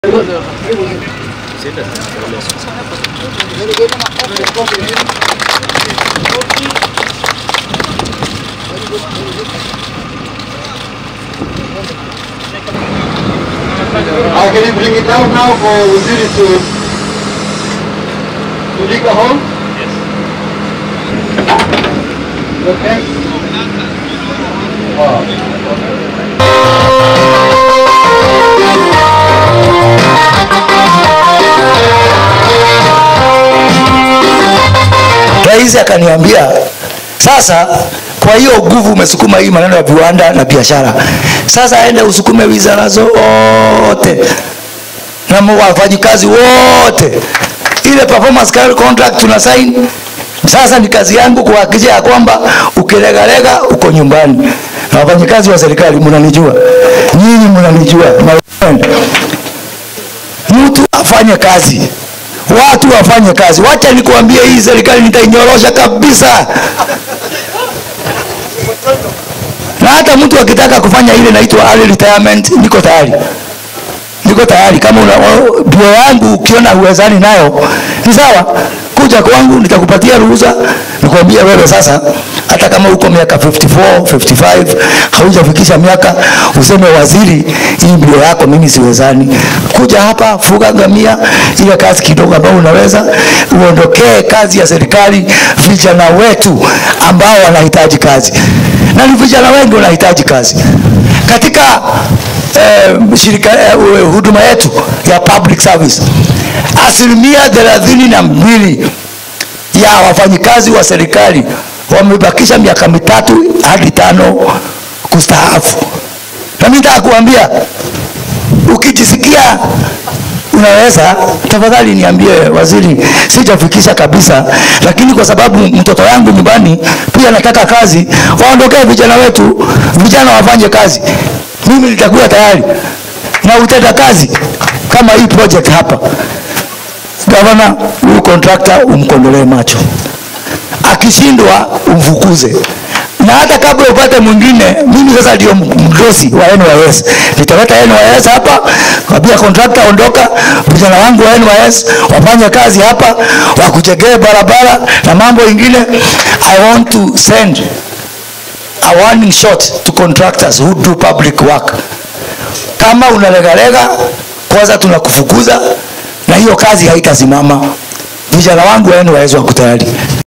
Uh, can you bring it down now for Waziri to, to dig a hole? Yes. Okay. Oh. Rais akaniambia sasa, kwa hiyo nguvu umesukuma hii maneno ya viwanda na biashara, sasa ende usukume wizara zote na wafanyikazi wote, ile performance contract tuna sign. Sasa ni kazi yangu kuhakikisha ya kwamba ukilegalega uko nyumbani. Na wafanyikazi wa serikali mnanijua, nyinyi mnanijua, my friend. mtu afanye kazi watu wafanye kazi. Wacha nikuambie, hii serikali nitainyorosha kabisa, na hata mtu akitaka kufanya ile inaitwa early retirement, niko tayari, niko tayari. Kama una bio yangu ukiona uwezani nayo ni sawa, kuja kwangu, nitakupatia ruhusa, nikwambia wewe sasa hata kama uko miaka 54 55 haujafikisha miaka useme waziri, hii mbio yako mimi siwezani. Kuja hapa, fuga ngamia, ile kazi kidogo ambayo unaweza uondokee kazi ya serikali, vijana wetu ambao wanahitaji kazi, na ni vijana wengi wanahitaji kazi katika eh, shirika eh, huduma yetu ya public service, asilimia thelathini na mbili ya wafanyikazi wa serikali wamebakisha miaka mitatu hadi tano kustaafu. Na mimi nataka kuambia, ukijisikia unaweza, tafadhali niambie waziri, sijafikisha kabisa, lakini kwa sababu mtoto yangu nyumbani pia nataka kazi, waondokee vijana wetu, vijana wafanye kazi. Mimi nitakuwa tayari na utenda kazi kama hii project hapa. Gavana, huyu contractor umkondolee macho akishindwa umfukuze, na hata kabla upate mwingine, mimi sasa ndio mdosi wa NYS. Nitaleta NYS hapa, kwambia contractor, ondoka, vijana wangu wa NYS wafanye kazi hapa, wakujengee barabara na mambo ingine. I want to send a warning shot to contractors who do public work. Kama unalegalega, kwanza tunakufukuza na hiyo kazi haitasimama. Vijana wangu wa NYS wako tayari.